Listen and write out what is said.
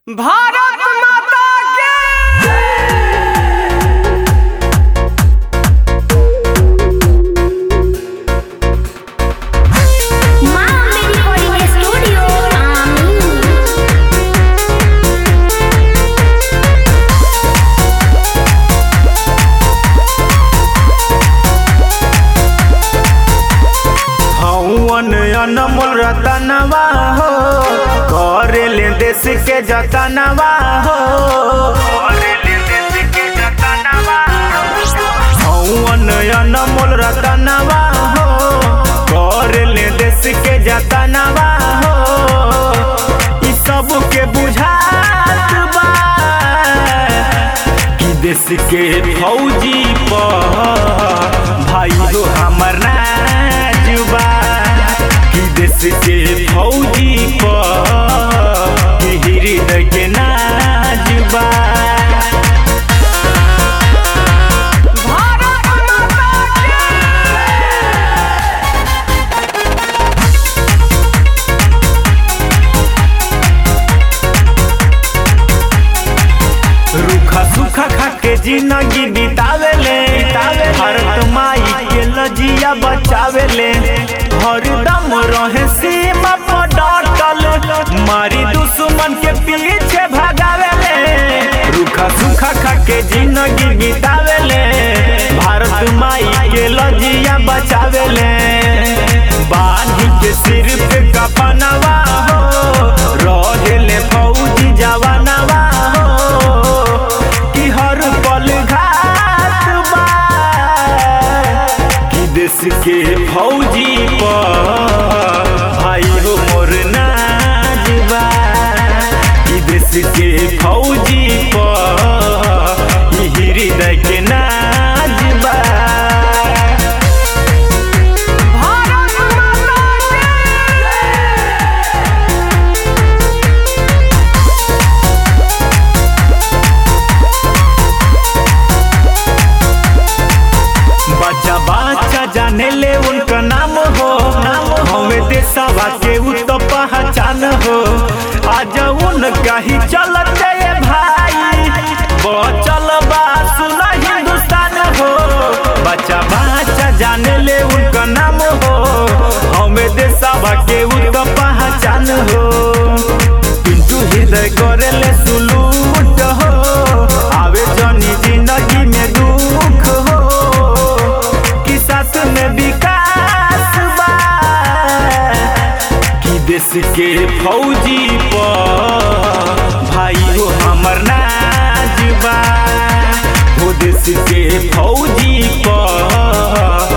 भारत माता की माँ मेरी रिकॉर्डिंग स्टूडियो आमीन हवन अनमोल रतनवा हो करे ले देश के जतनवा हो हवन अनमोल रतनवा हो करे ले देश के जतनवा हो ई सब के बुझात बा कि देश के फौजी पर भाई हो हमर नाजुबा कि देश के फौजी पर कि हृदय के नाजुबा भारत माता की रूखा सूखा खा के जिंदगी बितावेले भारत माई के लजिया बचावेले हरदम रहे सीमा पर डटल मारी दुश्मन के पीछे भगावेले रूखा सूखा खा के जिंदगी बितावेले भारत माई के लजिया बचावेले बानी के सिर पे कफनवा हो रहेले फौजी जवानवा हो कि हर पल घात बा कि देश के फौजी पर भाई हो मोर नाजबा कि देश के फौजी पर ई हृदय के नाजबा भारत माता बच्चा बच्चा जाने ले उनका नाम हो हमें देशवा के उ तो पहचान हो आज उनका ही चलते ये भाई बचल बा सुना हिंदुस्तान हो बच्चा बच्चा जाने ले उनका नाम हो हमें देशवा के उ तो पहचान हो पिंटू हृदय करे ले सुलूट हो आवे जनी जिंदगी में दुख हो कि साथ में विकास बा कि देश के फौजी पर भाई हो हमर नाजबा हो देश के फौजी पर